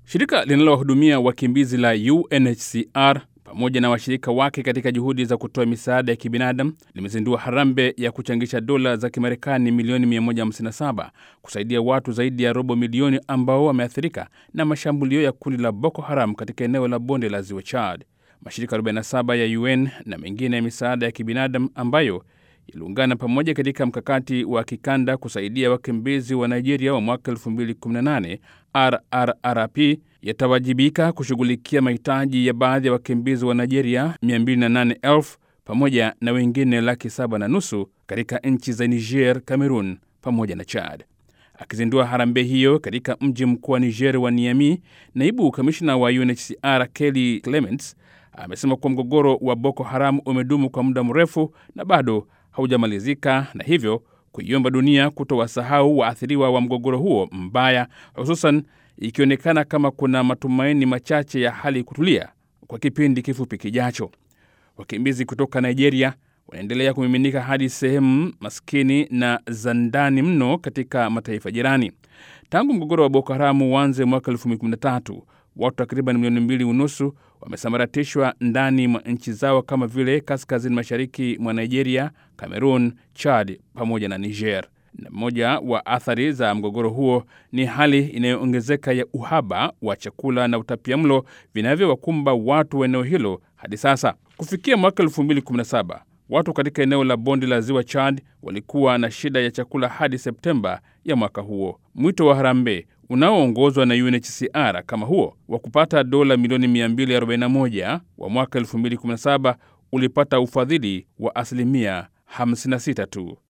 Shirika linalowahudumia wakimbizi la UNHCR pamoja na washirika wake katika juhudi za kutoa misaada ya kibinadamu limezindua harambee ya kuchangisha dola za Kimarekani milioni 157 kusaidia watu zaidi ya robo milioni ambao wameathirika na mashambulio ya kundi la Boko Haram katika eneo la bonde la ziwa Chad. Mashirika 47 ya UN na mengine ya misaada ya kibinadamu ambayo yaliungana pamoja katika mkakati wa kikanda kusaidia wakimbizi wa Nigeria wa mwaka 2018 RRRP yatawajibika kushughulikia mahitaji ya baadhi ya wakimbizi wa Nigeria 208,000 pamoja na wengine laki saba na nusu katika nchi za Niger, Cameroon pamoja na Chad. Akizindua harambee hiyo katika mji mkuu wa Niger wa Niamey, naibu kamishna wa UNHCR Kelly Clements amesema kuwa mgogoro wa Boko Haram umedumu kwa muda mrefu na bado haujamalizika na hivyo kuiomba dunia kutowasahau waathiriwa wa mgogoro huo mbaya, hususan ikionekana kama kuna matumaini machache ya hali kutulia kwa kipindi kifupi kijacho. Wakimbizi kutoka Nigeria wanaendelea kumiminika hadi sehemu maskini na za ndani mno katika mataifa jirani. Tangu mgogoro wa Boko Haramu uanze mwaka 2013 watu takriban milioni mbili unusu wamesambaratishwa ndani mwa nchi zao kama vile kaskazini mashariki mwa Nigeria, Cameroon, Chad pamoja na Niger. Na mmoja wa athari za mgogoro huo ni hali inayoongezeka ya uhaba wa chakula na utapiamlo vinavyowakumba watu wa eneo hilo hadi sasa. Kufikia mwaka 2017 watu katika eneo la bonde la ziwa Chad walikuwa na shida ya chakula hadi Septemba ya mwaka huo. Mwito wa harambee unaoongozwa na UNHCR kama huo wa kupata dola milioni 241 wa mwaka 2017 ulipata ufadhili wa asilimia 56 tu.